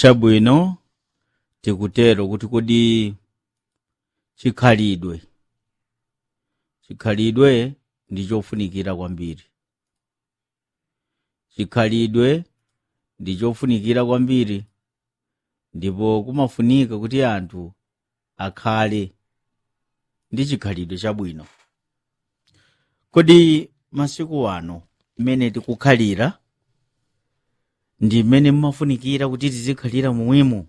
chabwino tikutero kuti kodi chikhalidwe chikhalidwe ndi chofunikira kwambiri chikhalidwe ndi chofunikira kwambiri ndipo kumafunika kuti anthu akhale ndi chikhalidwe chabwino kodi masiku ano mmene tikukhalira ndi mmene mmafunikira kuti tizikhalira momwemo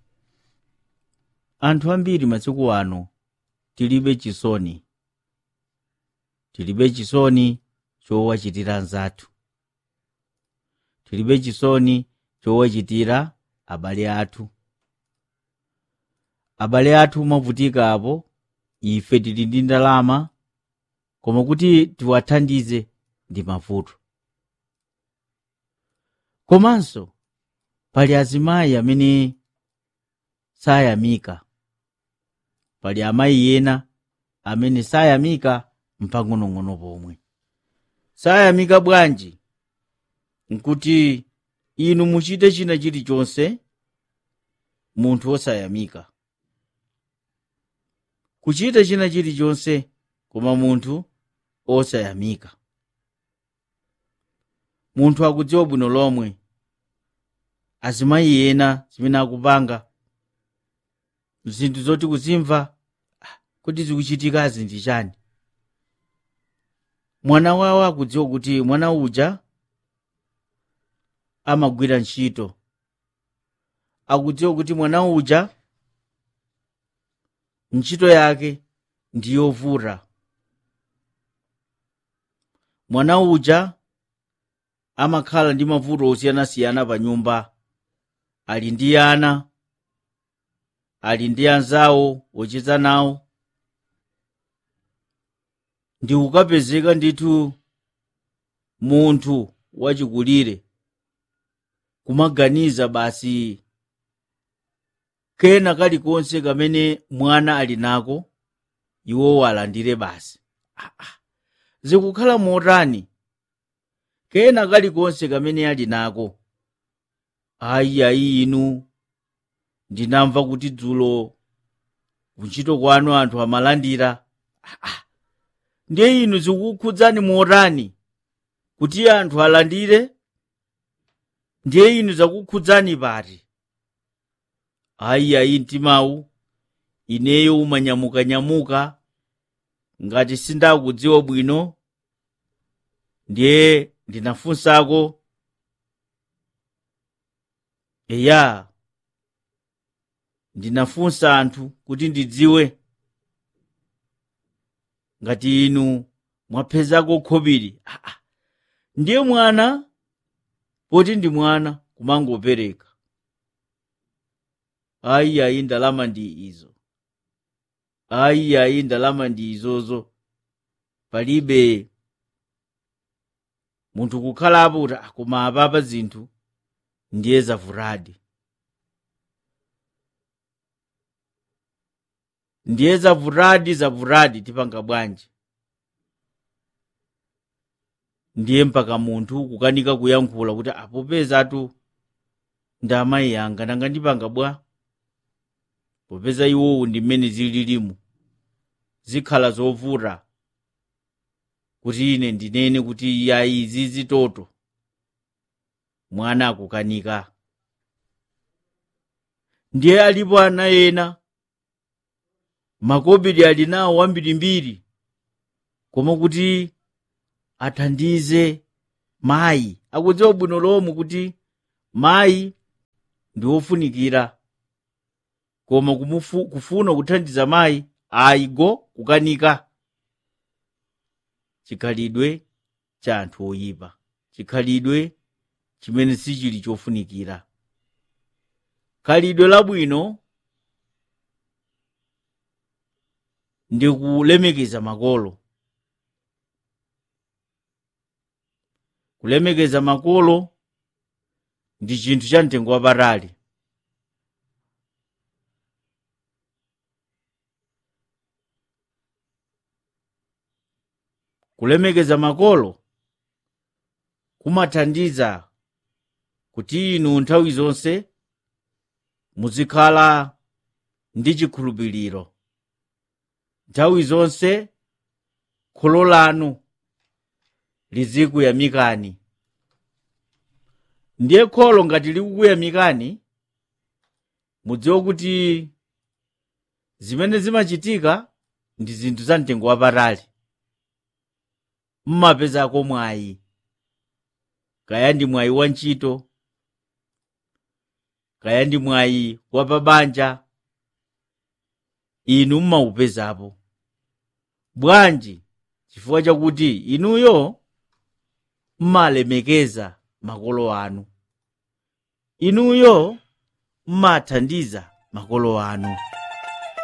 anthu ambiri masiku ano tilibe chisoni tilibe chisoni chowachitira anzathu tilibe chisoni chowachitira abale athu abale athu mavutika apo ife tili ndi ndalama koma kuti tiwathandize ndi mavuto komanso pali azimayi amene sayamika pali amayi ena amene sayamika mpang'onong'ono pomwe sayamika bwanji nkuti inu muchite china chilichonse munthu osayamika kuchita china chilichonse koma munthu osayamika munthu akudziwa bwino lomwe azimayi ena zimene akupanga zinthu zoti kuzimva ah, kuti zikuchitikazi ndi chani mwana wawo akudziwa kuti mwana uja amagwira ntchito akudziwa kuti mwana uja ntchito yake ndi yovuta mwana uja amakhala ndi mavuto osiyanasiyana pa nyumba ali ndi ana ali ndi anzawo ocheza nawo ndi kukapezeka ndithu munthu wachikulire kumaganiza basi kena kalikonse kamene mwana ali nako iwo alandire basi ah, ah. zikukhala motani kena kalikonse kamene ali nako ayi ayi inu ndinamva kuti dzulo kuntchito kwanu anthu amalandira ah, ah. ndiye inu zikukhudzani motani kuti anthu alandire ndiye inu zakukhudzani pati ayi ayi mtimawu ineyo umanyamukanyamuka ngati sindakudziwa bwino ndiye ndinafunsako eya ndinafunsa anthu kuti ndidziwe ngati inu mwapezako khobiri ah, ah. ndiye mwana poti ndi mwana kumangopereka ayi ayi ndalama ndi izo ayi ayi ndalama ndi izozo palibe munthu kukhalapo kuti "Ah, koma apapa zinthu ndiye zavuradi ndiye zavuradi zavuradi tipanga bwanji ndiye mpaka munthu kukanika kuyankhula kuti apopezatu ndi amayi anga nanga ndipanga bwa popeza iwowo ndi mmene zililimu zikhala zovuta kuti ine ndinene kuti yayi izi zitoto mwana akukanika ndiye alipo ana ena makobidi ali nawo wambirimbiri koma kuti athandize mayi akudziwa bwino lomwe kuti mayi ndi wofunikira koma kumufu, kufuna kuthandiza mayi ayigo kukanika chikhalidwe cha anthu oyipa chikhalidwe chimene sichili chofunikira khalidwe labwino ndi kulemekeza makolo kulemekeza makolo ndi chinthu cha mtengo wapatali kulemekeza makolo kumathandiza kuti inu nthawi zonse muzikhala ndi chikhulupiriro nthawi zonse kholo lanu lizikuyamikani ndiye kholo ngati likukuyamikani mudziwe kuti zimene zimachitika ndi zinthu za mtengo wapatali mmapezako mwayi kaya ndi mwayi wa ntchito kaya ndi mwayi wa pabanja inu mmaupezapo bwanji chifukwa chakuti inuyo mmalemekeza makolo anu inuyo mmathandiza makolo anu